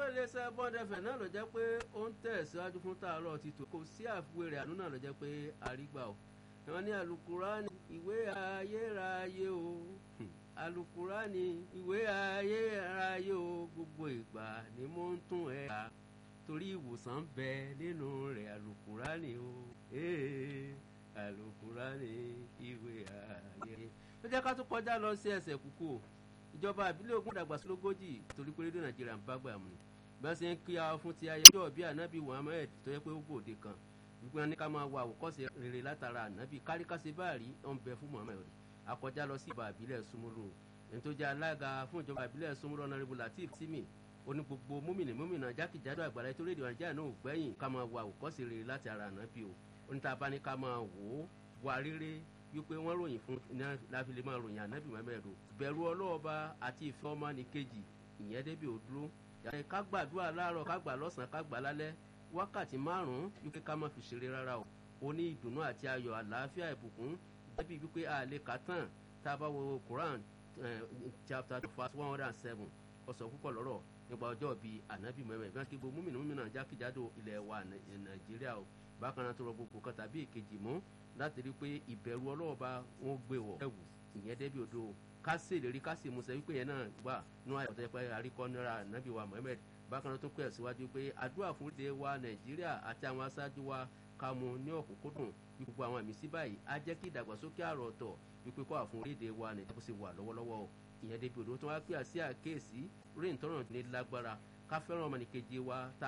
iléeṣẹ́ bọ́ndẹ̀fẹ̀ náà ló jẹ́ pé ó ń tẹ̀síwájú fún tààrọ̀ ti tò kò sí àfiwé rẹ̀ àánú náà ló jẹ́ pé àrígbà o wọ́n ní alukurani ìwé ayérayé o alukurani ìwé ayérayé o gbogbo ìgbà ni mo ń tún ẹ̀ ká torí ìwòsàn bẹ nínú rẹ̀ alukurani o ee alukurani ìwé ayérayé ó jẹ́ ká tún kọjá lọ sí ẹsẹ̀ kúkú o ìjọba àbílẹ̀ ogun dàgbàsólógójì torí pé rédíò nàìjíríà ń bá gbà mú ni bí wọ́n ṣe ń kí ara fún ti ayẹyẹ bíi anabi muhammed tó yẹ pé ó gbòde kan wípé wọn ní ká máa wá àwòkọ́ṣe rere látara anabi káríkásí báàrí ó ń bẹ fún muhammed akọjá lọ sí ìbà àbílẹ̀ súnmọ́lù ẹni tó jẹ́ alága fún ìjọba àbílẹ̀ súnmọ́lù ọ̀nàrẹ́bù latif timi ó ní gbogbo múmìnì múmìnà jákèjádò àgbàlá ètò rédíò nàìjíríà náà ò gbẹ́yìn ká máa wá àwòkọ́ṣe rere látara anabi o ó ní tá a bá ní ká máa wò ó wà rere wípé wọ́n ròyìn fún láfi lè máa ròyìn ànábì muhammed o bẹ̀rù ọlọ́ọ̀ba àti ìfẹ́ ọmọ ní kejì ìyẹn débi òdúró yàtọ̀ ká gbàdúrà láàárọ̀ ká gbà lọ́sàn-án ká gbà lálẹ́ wákàtí márùn-ún wípé ká má fi ṣeré rárá o ó ní ìdùnnú àti ayọ̀ àlàáfíà ìbùkún débi wípé a lè kà tán tá a bá wo quran chapter verse one hundred and seven ọ̀sọ̀ púpọ̀ lọ́rọ̀ nípa ọjọ́ bíi ànábì muhammed bí wọ́n ti gbó múmìnà múmìnà jákèjádò ilẹ̀ wa nàìjíríà o bákan náà tó rọ gbogbo kan tàbí èkejì mú láti rí i pé ìbẹ̀rù ọlọ́ọ̀ba wọn gbé wọ̀ ẹ̀wù ìyẹn débi odò ká sì lérí ká sì musẹ̀ wípé yẹn náà wà nú àyọ̀tọ̀ pé àríkọ́ náírà nàbí wa mohammed bákan náà tó pẹ̀ síwájú pé àdúrà fún ìdè wa nàìjíríà àti àwọn aṣáájú wa ká mu ní ọ̀kúnkúndùn bí gbogbo àwọn àmì sí báyìí á jẹ́ kí ìdàgbàsókè àrò ọ̀tọ̀ wípé kó àfún orílẹ̀-èdè wa nàìjíríà kó sì wà lọ́wọ́lọ́wọ́ ìyẹn débi odò tó wá pè àsí àkéèsí rí ìtọ́nà ní lágbára ká fẹ́ràn ọmọnìkejì wa tá